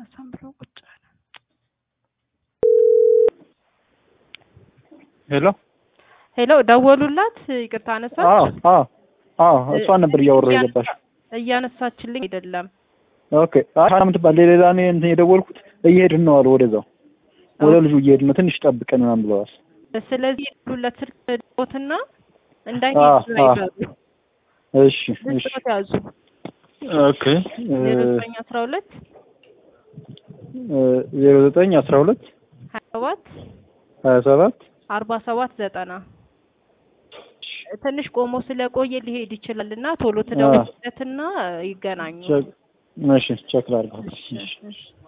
አላነሳም ብሎ ቁጭ አለ። ሄሎ ሄሎ ደወሉላት። ይቅርታ አነሳች። አዎ አዎ አዎ እሷን ነበር እያወራሁ የገባሽ። እያነሳችልኝ አይደለም። ኦኬ አይ ምትባል ሌላ እኔ እንትን የደወልኩት እየሄድን ነው አሉ ወደዛው ወደ ልጁ እየሄድን ነው ትንሽ ጠብቀን ምናምን ብለዋል። ስለዚህ የደወሉለት ስልክ ቦትና አዎ እንዳይሄድ አዎ ይባሉ እሺ እሺ ስልክ ያዙ ኦኬ ዜሮ ዘጠኝ አስራ ሁለት ዜሮ ዘጠኝ አስራ ሁለት ሀያ ሰባት ሀያ ሰባት አርባ ሰባት ዘጠና ትንሽ ቆሞ ስለቆየ ሊሄድ ይችላል እና ቶሎ ትደውልለትና ይገናኙ። እሺ ቼክ ላድርገው። እሺ፣ እሺ።